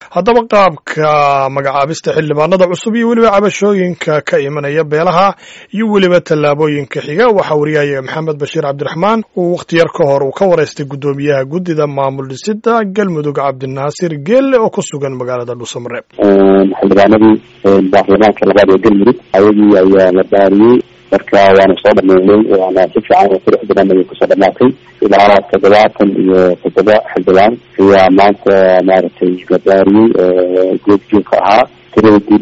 haddaba qaabka magacaabista xildhibaanada cusub iyo weliba cabashooyinka ka imanaya beelaha iyo weliba tallaabooyinka xiga waxaa wariyaya maxamed bashiir cabdiraxmaan uu wakhti yar ka hor uu ka waraystay guddoomiyaha guddida maamul dhisida galmudug cabdinaasir geelle oo ku sugan magaalada dhuusamareeb xildhibaanadii baarlamaanka labaad ee galmudug ayagii ayaa la baariyey marka waana soo dhameynay waana si fiican oo qurux badan ayay kusoo dhamaatay ilaa toddobaatan iyo toddoba xildhibaan ayaa maanta maaragtay la baariyey oo goobjoogka ahaa tirada guud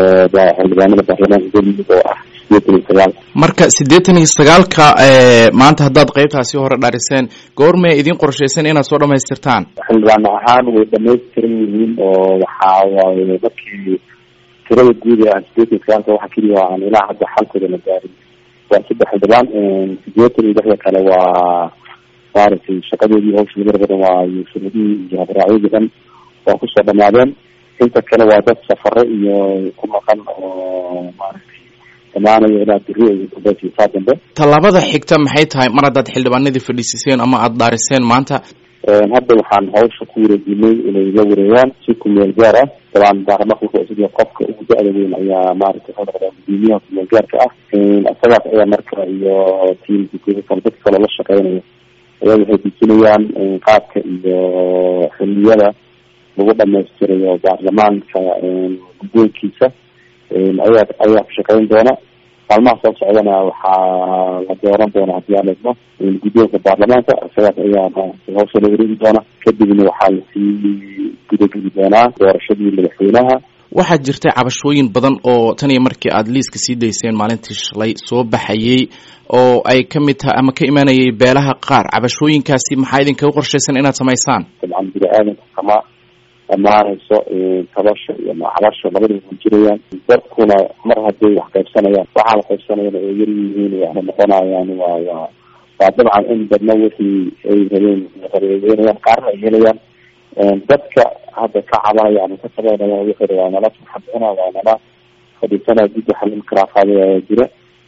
ee xildhibaanada baarlamaanka galmudug oo ah sideetan iyo sagaal marka siddeetan iyo sagaalka maanta haddaad qeybtaasi hore dhariseen goormee idin qorshaysan inaad soo dhamaystirtaan xildhibaan ahaan way dhamaystiran yihiin oo waxaa waaye markii tirada guud ee aan sideetan iyo sagaalka waxa keliya aan ilaa hadda xalkooda la gaarin waa saddex xildhibaan sideetan iyo lixda kale waa maaragtay shaqadoodii hawsha laga badan waa shuruudihii iyo habraacyadii dhan waa kusoo dhamaadeen inta kale waa dad safare iyo ku maqan oo maaragtay dhamaanayo ilaa biri iyo dambeys saa dambe tallaabada xigta maxay tahay mar haddaad xildhibaanadii fadhiisiseen ama aada dhaariseen maanta hadda waxaan hawsha ku wareejinay inay la wareegaan si kumeel gaar ah dabaan baarlamaanka wuxuu isagii qofka ugu da-da weyn ayaa maaragtay wuxuu noqdaa gudoomiyaha kumeel gaarka ah isagaas ayaa marka iyo tiimka kale dadka kale la shaqeynaya ayaa waxay dejinayaan qaabka iyo xiliyada lagu dhamaystirayo baarlamaanka guddoonkiisa ayaa ayaa ku shaqeyn doona maalmaha soo socdana waxaa la dooran doona haddii aan eegno guddoonka baarlamaanka isagaas ayaa maaragtay hawsha la wareegi doona kadibna waxaa lasii gudageli doonaa doorashadii madaxweynaha waxaa jirtay cabashooyin badan oo tan iyo markii aada liiska sii dayseen maalintii shalay soo baxayey oo ay ka mid tahay ama ka imanayay beelaha qaar cabashooyinkaasi maxaa idinkaga qorshaysan inaad samaysaan dabcan bini aadanka kama dhamaanayso tabasho iyo macabasho labadaba way jirayaan dadkuna mar hadday wax qaybsanayaan waxaa la qaybsanayana oo yar yihiin waxna noqonayaan waa waa waa dabcan in badna wixii ay rabeen rabeeynayaan qaarna ay helayaan dadka hadda ka cabanaya ama ka tabanaya wixii waa nala farxadcuna waa nala fadhiisanaya guddi xalin karaafaada ayaa jira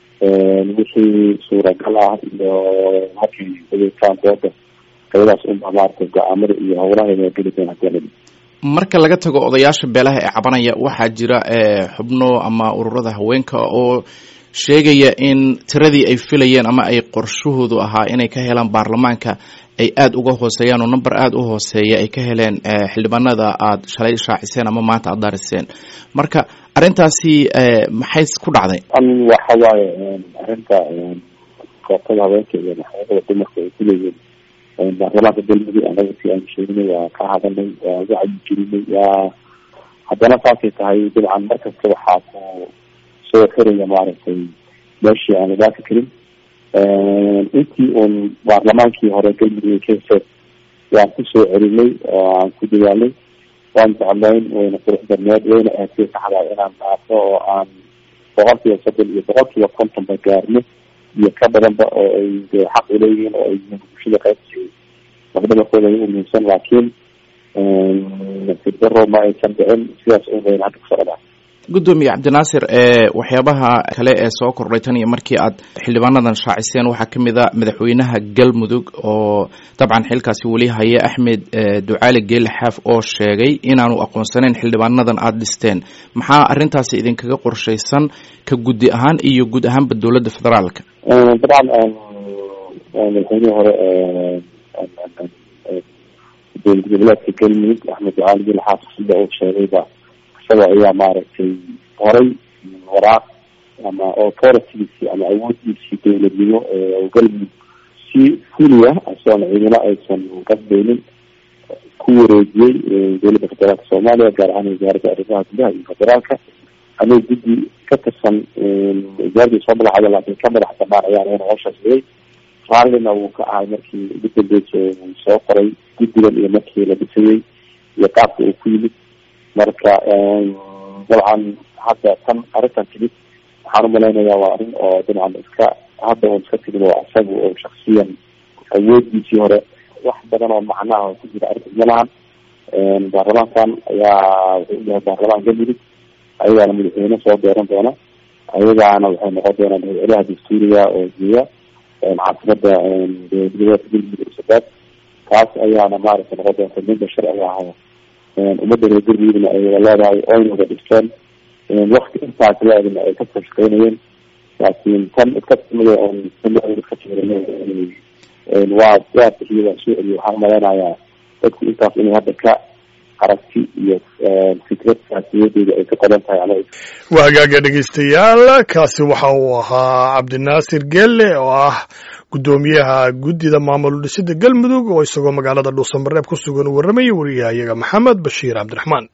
wixii suuragal ah iyo markay adeegtaan dooda qayadaas unba maaragtay go-aamada iyo howlaheeda geli doona hadii marka laga tago odayaasha beelaha ee cabanaya waxaa jira xubno ama ururada haweenka oo sheegaya in tiradii ay filayeen ama ay qorshahoodu ahaa inay ka helaan baarlamaanka ay aada uga hooseeyaan oo number aada u hooseeya ay ka heleen xildhibaanada aada shalay shaaciseen ama maanta aada daariseen marka arrintaasi maxay ku dhacday waxa waaye arrinta koobtada haweenka iyo maxkamada dumarka ay kuleeyihiin baarlamaanka galmudug anaga si aan sheegnay waa ka hadalnay waa wacyi gelinay waa haddana saasay tahay dabcan markasta waxaa ku soo xiraya maaragtay meeshii aan idaafi karin intii uun baarlamaankii hore galmudug ka heseen waan kusoo celinay oo aan ku dadaalnay waan jeclayn wayna qurux badneed wayna aadtay saxdaa inaan dhaafo oo aan boqol kiiba soddon iyo boqol kiiba kontonba gaarno iyo ka badanba oo ay xaq uleeyihiin oo ay bulshada qaybsi lafdhabarkooda ay umuhiimsan laakiin sibdaro ma aysan dhicin sidaas un wayna hadda kusoo dhamaa guddoomiye cabdinaasir waxyaabaha kale ee soo kordhay tan iyo markii aad xildhibaanadan shaaciseen waxaa ka mid a madaxweynaha galmudug oo dabcan xilkaasi weli haya axmed ducaali geele xaaf oo sheegay inaanu aqoonsanayn xildhibaanadan aada dhisteen maxaa arrintaasi idinkaga qorshaysan ka guddi ahaan iyo guud ahaanba dowladda federaalka dabcan madaxweynihii hore dowlad goboleedka galmudug axmed ducaali geele xaaf sida uu sheegayba isaga ayaa maaragtay horay waraaq ama authoritygiisii ama awoodiisii dowladnimo galmudug si fuliya asoona ciidamo aysan qasbaynin ku wareejiyey dowladda federaalka soomaaliya gaar ahaan wasaaradda arrimaha gudaha iyo federaalka anay guddi ka tirsan wasaaradii soo madaxda laakiin ka madax banaan ayaan ina hawshaas weyay raallina wuu ka ahay markii ugu dambeysa uu soo qoray guddigan iyo markii la dhisayey iyo qaabka uu ku yimid marka dabcan hadda tan arrintan timid waxaan umalaynayaa waa arrin oo dabcan iska hadda un iska timid oo isaga oo shaksiyan awoodiisii hore wax badan oo macnaha ku jira arrinta malahan baarlamaankan ayaa wuxuu yahay baarlamaan galmudug ayagaana madaxweyne soo dooran doona ayagaana waxay noqon doonaan madaxweynaha dastuuriga oo geeya caasimada dowlad goboleedka galmudug sabaad taas ayaana maaragtay noqon doonta ninka sharciga ahaa ummadda reer galmudugna ay wada leedahay oyna wada dhigteen wakti intaas leedana ay ka soo shaqeynayeen laakiin tan iska timida oon ka waa waa bixiyo waa soo celiyo waxaan umaleynayaa dadku intaas inay hadda ka aragti iyo fikrad saasiyadeeda ay ka qodan tahay ama waa hagaaga dhegeystayaal kaasi waxa uu ahaa cabdinaasir gelle oo ah guddoomiyaha guddida maamul dhisida galmudug oo isagoo magaalada dhuusamareeb ku sugan u warramayay wariyahayaga maxamed bashiir cabdiraxmaan